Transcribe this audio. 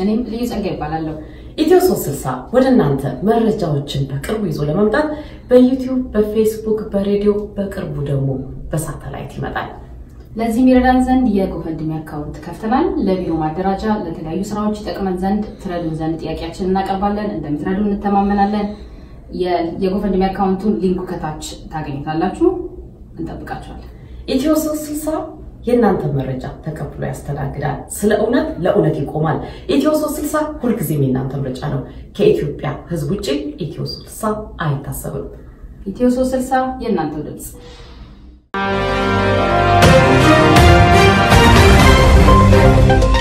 እኔም ልዩ ጸጋ ይባላለሁ። ኢትዮ 360 ወደ እናንተ መረጃዎችን በቅርቡ ይዞ ለመምጣት በዩቲዩብ፣ በፌስቡክ፣ በሬዲዮ በቅርቡ ደግሞ በሳተላይት ይመጣል። ለዚህ የሚረዳን ዘንድ የጎፈንድሚ አካውንት ከፍተናል። ለቢሮ ማደራጃ፣ ለተለያዩ ስራዎች ይጠቅመን ዘንድ ትረዱን ዘንድ ጥያቄያችንን እናቀርባለን። እንደምትረዱ እንተማመናለን። የጎፈንድሚ አካውንቱን ሊንኩ ከታች ታገኙታላችሁ። እንጠብቃችኋለን። ኢትዮ 360 የእናንተ መረጃ ተቀብሎ ያስተናግዳል። ስለ እውነት ለእውነት ይቆማል። ኢትዮ 360 ሁልጊዜም የእናንተ ምርጫ ነው። ከኢትዮጵያ ሕዝብ ውጭ ኢትዮ 360 አይታሰብም። ኢትዮ 360 የእናንተው ድምፅ Thank you.